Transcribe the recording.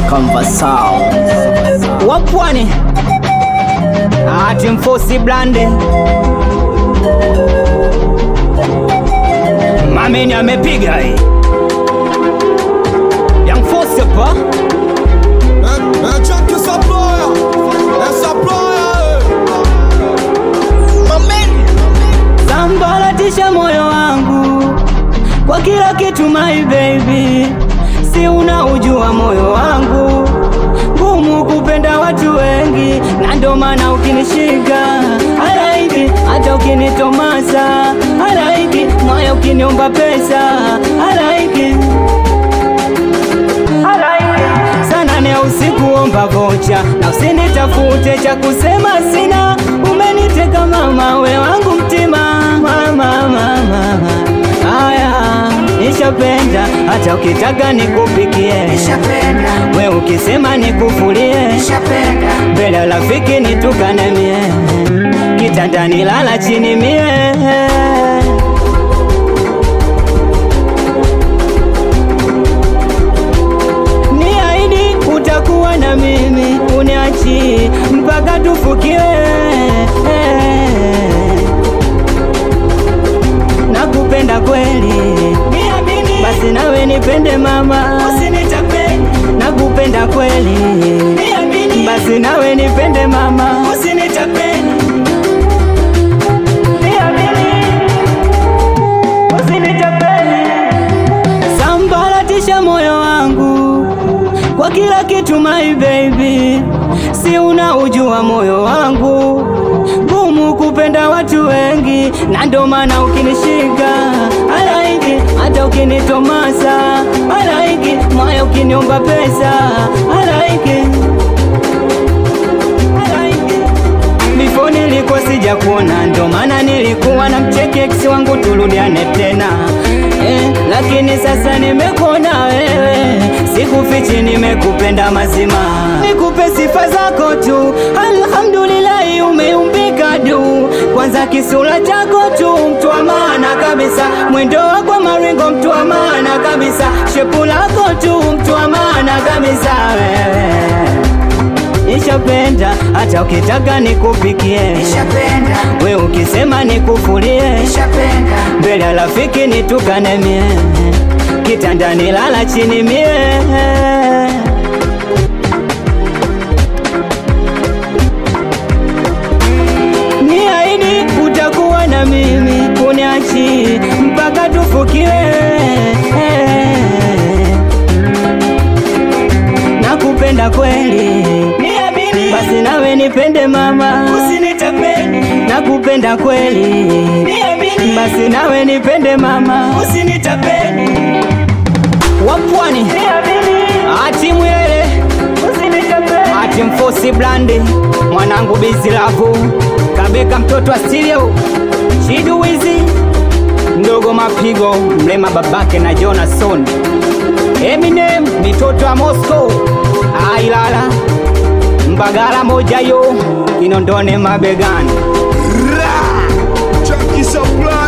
Conversao wapwani ati mfosi blande mameni amepiga hii Young Force hapa Un check que ça ploie, et ça ploie. sambaratisha moyo wangu kwa kila kitu my baby, si unaujua moyo wangu ngumu kupenda watu wengi, na ndo maana ukinishika halaiki, hata ukinitomasa halaiki, moyo ukiniomba pesa halaiki sana ne usiku omba vocha na usinitafute cha kusema sina, umeniteka mama, we wangu mtima mama, mama. Haya, nishapenda hata ukitaka nikupikie, we ukisema nikufulie, mbele ya rafiki nitukane mie, kitandani lala chini mie Niahidi utakuwa na mimi, uniachi mpaka tufukiwe. Nakupenda kweli, basi nawe nipende mama, nakupenda kweli, basi nawe nipende mama, sambaratisha moyo wangu kwa kila kitu my baby, si unaujua moyo wangu ngumu kupenda watu wengi, na ndo maana ukinishika halaiki, hata ukinitomasa halaiki, moyo ukiniomba pesa halaiki, halaiki Before nilikuwa sija kuona, ndo maana nilikuwa na mcheke ex wangu turudiane tena eh, lakini sasa nimekuona wewe, sikufichi, nimekupenda mazima, nikupe sifa zako tu, alhamdulillahi, umeumbika du, kwanza kisura chako tu, mtu wa maana kabisa, mwendo wako maringo, mtu wa maana kabisa, shepu lako tu, mtu wa maana kabisa wewe Nishapenda hata ukitaka nikupikie, we ukisema nikufulie, mbele ya rafiki nitukane mie, kitandani lala chini mie. Niahidi utakuwa na mimi, kuniachi mpaka tufukiwe. Nakupenda kweli, basi nawe nipende mama, nakupenda kweli, basi nawe nipende mama, wapwani ati mwele ati mfosi blandi mwanangu bizi lavu kabeka mtoto astilio chidu wizi ndogo mapigo mlema babake na Jonason Eminem mitoto ya Moscow ailala mbagala moja yo inondone mabegani Check qui ça ploie.